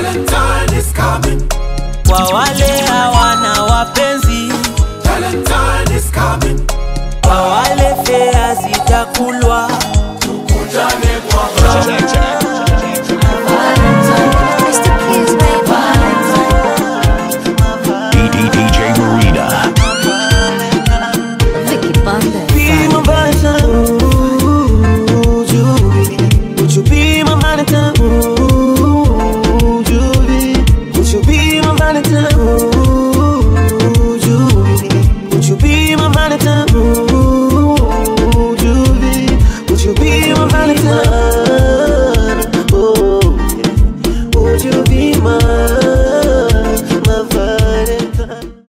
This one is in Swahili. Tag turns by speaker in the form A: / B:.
A: Valentine is coming.
B: Kwa wale hawana wapenzi,
A: Valentine is coming.
B: kwa wale fea zitakulwa,